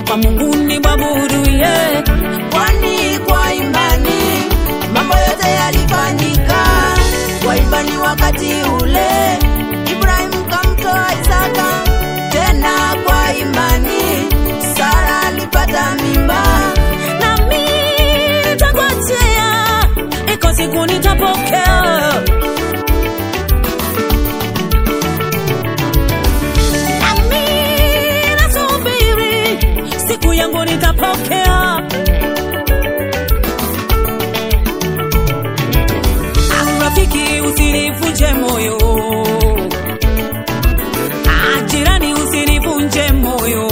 kwa Mungu ni mwabudu ye, kwani kwa imani mambo yote yalifanyika kwa imani wakati ule Ibrahimu kamtoa Isaka tena kwa imani Sara alipata mimba nami nitangojea, iko siku nitapokea. Nami nasubiri, siku yangu nitapokea. Ah, Rafiki, usinivunje moyo. Ah, Jirani, usinivunje moyo.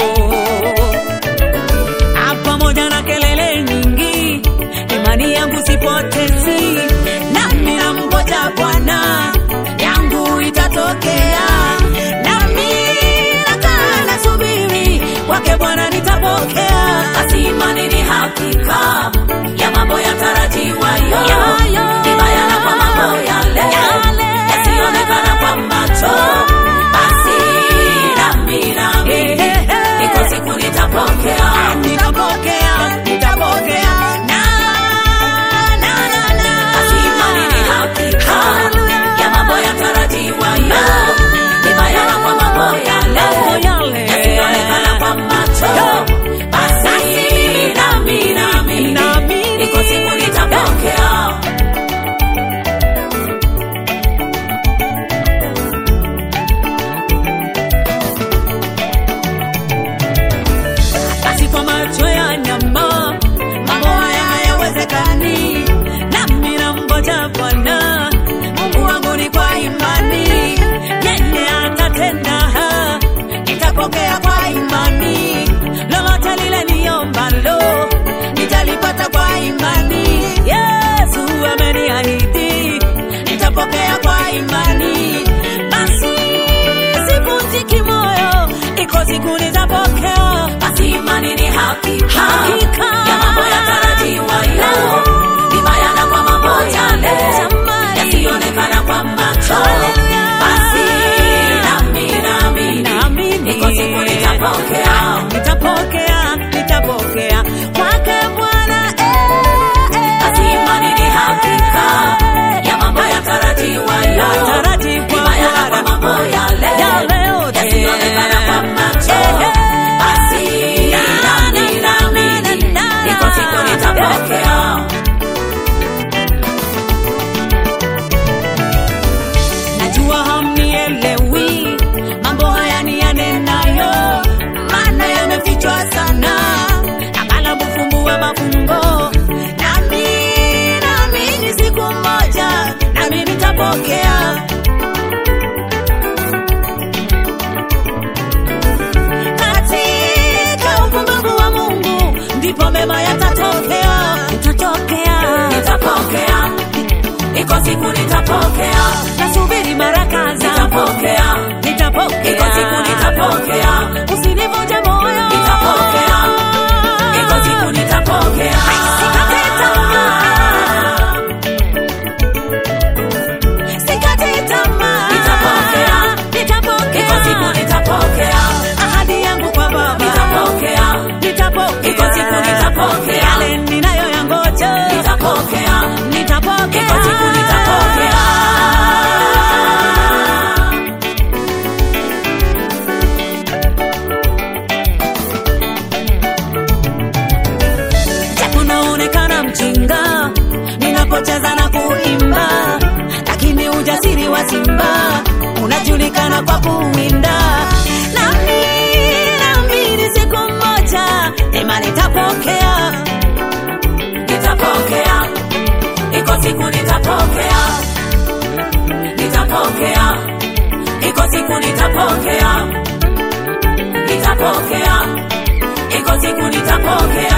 Ah, Pamoja na kelele nyingi, imani yangu sipotezi, nami namngoja Bwana, yangu itatokea. Nami nakaa nasubiri, kwake Bwana nitapokea. Basi imani ni hakika ya mambo yatarajiwayo, ni bayana kwa mambo yale yasiyoonekana kwa macho. Basi nami naamini iko siku nitapokea, nitapokea, nitapokea. Na, na, na, na. Basi imani ni hakika ya mambo yatarajiwayo, ni bayana kwa mambo yale yasiyoonekana kwa macho. Basi nami naamini iko siku nitapokea. basi kwa macho ya nyama mambo haya hayawezekani, nami namngoja Bwana Mungu wangu ni kwa imani, yeye atatenda, nitapokea kwa imani, lolote lile niombalo nitalipata kwa imani. Yesu ameniahidi, nitapokea kwa imani, basi sivunjiki moyo, iko siku nitapokea. Basi imani ni hakika, hakika ya mambo yatarajiwayo, ni bayana kwa mambo yale yasiyoonekana kwa macho. Basi nami naamini iko siku nitapokea, nitapokea, nitapokea kwake Bwana. eh, eh. Basi imani ni hakika ya mambo yatarajiwayo, ni bayana kwa mambo yale yasiyoonekana kwa macho. Basi nami naamini iko siku nitapokea. Najua hamnielewi mambo haya ni yanenayo, maana yamefichwa sana, akala kufumbua mafumbo. Nami naamini siku moja nami nitapokea. Katika upumbavu wa Mungu ndipo mema yatatokea, yatatokea. Nitapokea, iko siku nitapokea, Nasubiri baraka zako, nitapokea, nitapokea. iko siku nitapokea, Usinivunje moyo, nitapokea, iko siku nitapokea. Sikate tamaa, sikate tamaa. Nitapokea. Nitapokea. Iko siku nitapokea, ahadi yangu kwa Baba, nitapokea, nitapokea. Iko siku nitapokea. yale ninayoyangoja, nitapokea, nitapokea. iko siku nitapokea. Japo naonekana mjinga ninapocheza na kuimba, lakini ujasiri wa simba unajulikana kwa kuwinda. Nami naamini siku moja neema nitapokea. nitapokea, iko siku nitapokea, nitapokea, iko siku nitapokea, nitapokea, iko siku nitapokea.